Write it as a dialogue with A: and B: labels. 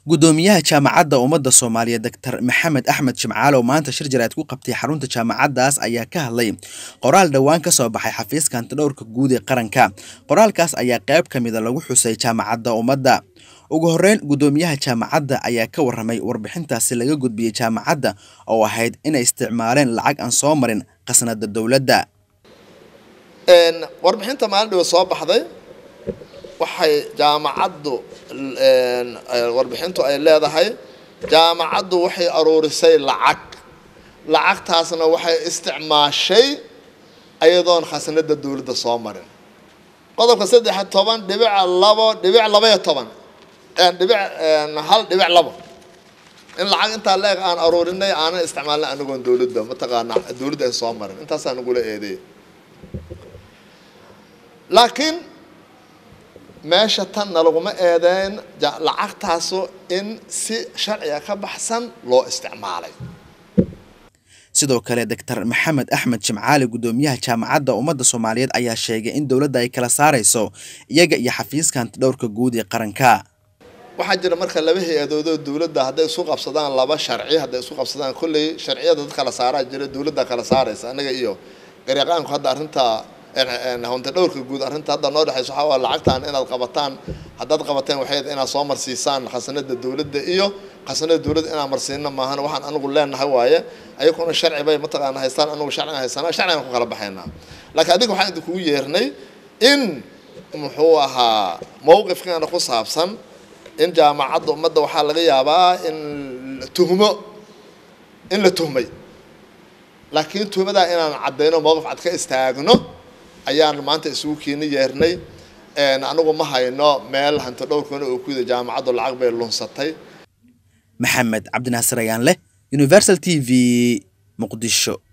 A: gudoomiyaha jaamacadda ummadda soomaaliyeed doctor maxamed axmed jimcaale oo maanta shir jaraad ku qabtay xarunta jaamacaddaas ayaa ka hadlay qoraal dhowaan ka soo baxay xafiiska hantidhowrka guud ee qaranka qoraalkaas ayaa qayb ka mida lagu xusay jaamacadda ummadda ugu horreyn gudoomiyaha jaamacadda ayaa ka warramay warbixintaasi laga gudbiyey jaamacadda oo ahayd inay isticmaaleen lacag aan soo marin khasnada dowladda
B: warbixinta maalin dhiba soo baxday waxay jaamacaddu warbixintu ay leedahay jaamacaddu waxay aruurisay lacag lacagtaasna waxay isticmaashay ayadoon khasnada dowladda soo marin qodobka saddex toban dhibic labo dhibic labaiyo toban dhibic hal dhibic labo in lacag intaa leeg aan aruurinay aanan isticmaalnay anagoon dowladda mataqaana dowladda ay soo marin intaasaa nagula eedeey laakiin meesha tanna laguma eedeyn lacagtaasu in si sharciga ka baxsan loo isticmaalay
A: sidoo kale doctor maxamed axmed jimcaale gudoomiyaha jaamacadda ummadda soomaaliyeed ayaa sheegay in dowladda ay kala saarayso iyaga iyo xafiiska hantidhowrka guud ee qaranka
B: waxaa jira marka laba hay-adoodoo dowladda hadday isku qabsadaan laba sharci hadday isku qabsadaan kolley sharciyada dad kala saaraa jira dowladda kala saaraysa anaga iyo garyaqaanku hadda arrinta hunta dhowrka guud arrinta hadda noo dhexayso waxaa waa lacagtaan inaad qabataan haddaad qabateen waxay inaad soo marsiisaan khasnada dowladda iyo khasnada dowladda inaan marsiino maahan waxaan anigu leenahay waaye ayaguna sharci bay mataqaana haystaan anigu sharcigan haysanaa sharcigan ku kala baxaynaa laakiin adiga waxaan idinkugu yeernay in muxuu ahaa mowqifkeena ku saabsan in jaamacadda ummadda waxaa laga yaabaa in tuhmo in la tuhmay laakiin tuhmadaa inaan caddayno mowqif cad ka istaagno ayaan maanta isugu keeni yeernay anigu ma hayno meel hanti dhowrkana oo kuyida jaamacaddu lacag bay lunsatay
A: maxamed cabdinaasir ayaan leh universal t v muqdisho